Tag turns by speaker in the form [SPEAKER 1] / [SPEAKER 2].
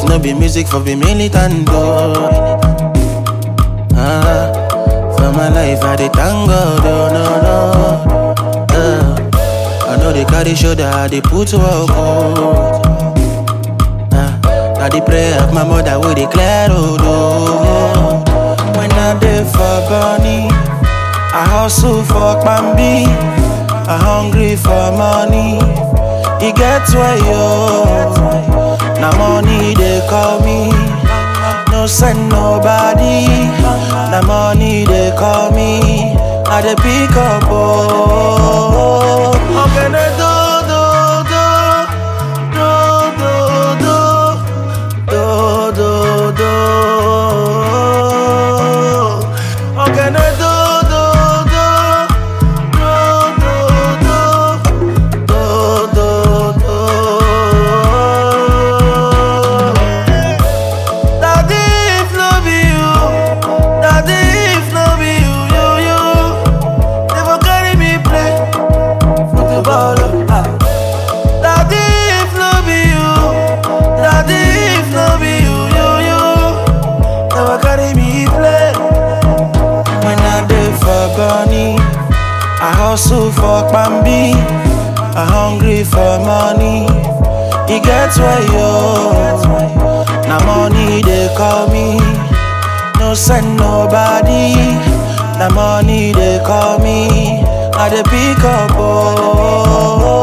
[SPEAKER 1] no be music for the militant though. Ah, for my life I dey thank God, oh no no. Ah, I know they carry shoulder, I dey put work oh. Ah, na the prayer of my mother wey dey clear road oh. When I dey for Bonny, I hustle for Bambi, I hungry for money. E get why yo, na money they call me. No send nobody, na money they call me. I dey pick up oh. Ogene do do do do do do do do. Ogene do do do do do do do do do. Daddy, if no be you, daddy, if no be you, you, you, never carry me play football. ah. Daddy, if no be you, daddy, if no be you, you, you, never carry me play. When I dey for Bonny, I hustle for Bambi, I hungry for money. E get why yo. Na money they call me. No send nobody. Na money they call me. I dey pick up oh.